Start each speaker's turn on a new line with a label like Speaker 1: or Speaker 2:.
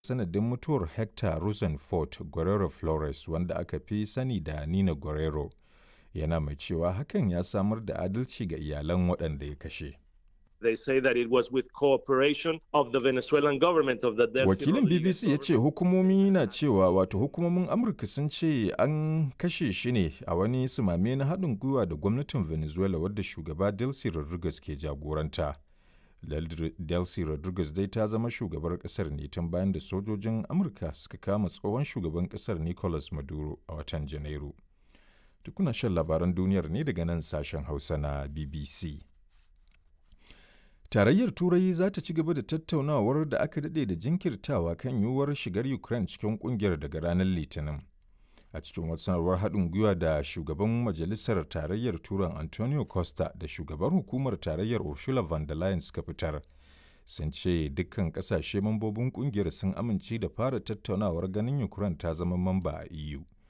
Speaker 1: sanadin mutuwar Hector Rosenfeld Guerrero Flores wanda aka fi sani da Nina Guerrero, yana mai cewa hakan ya samar da adalci ga iyalan waɗanda ya kashe.
Speaker 2: They say that it was with cooperation of the Venezuelan government of the Delcy
Speaker 1: Wakilin
Speaker 2: Rodriguez
Speaker 1: BBC ya ce hukumomi na cewa wato hukumomin Amurka sun ce an kashe shi ne a wani sumame na haɗin gwiwa da gwamnatin Venezuela wadda shugaba Delcy Rodriguez ke jagoranta. Del- Delcy Rodriguez dai ta zama shugabar ƙasar ne tun bayan da sojojin Amurka suka kama tsohon shugaban ƙasar Nicolas Maduro a watan Janairu. Tukuna shan labaran duniyar ne daga nan sashen Hausa na BBC. Tarayyar Turai za ta ci gaba da tattaunawar da aka daɗe da jinkirtawa kan yiwuwar shigar Ukraine cikin ƙungiyar daga ranar Litinin. A cikin wata sanarwar haɗin gwiwa da shugaban Majalisar Tarayyar Turan Antonio Costa da shugaban hukumar Tarayyar Ursula von der Leyen suka fitar. Sun ce dukkan ƙasashe mambobin ƙungiyar sun amince da fara tattaunawar ganin Ukraine ta zama mamba a EU.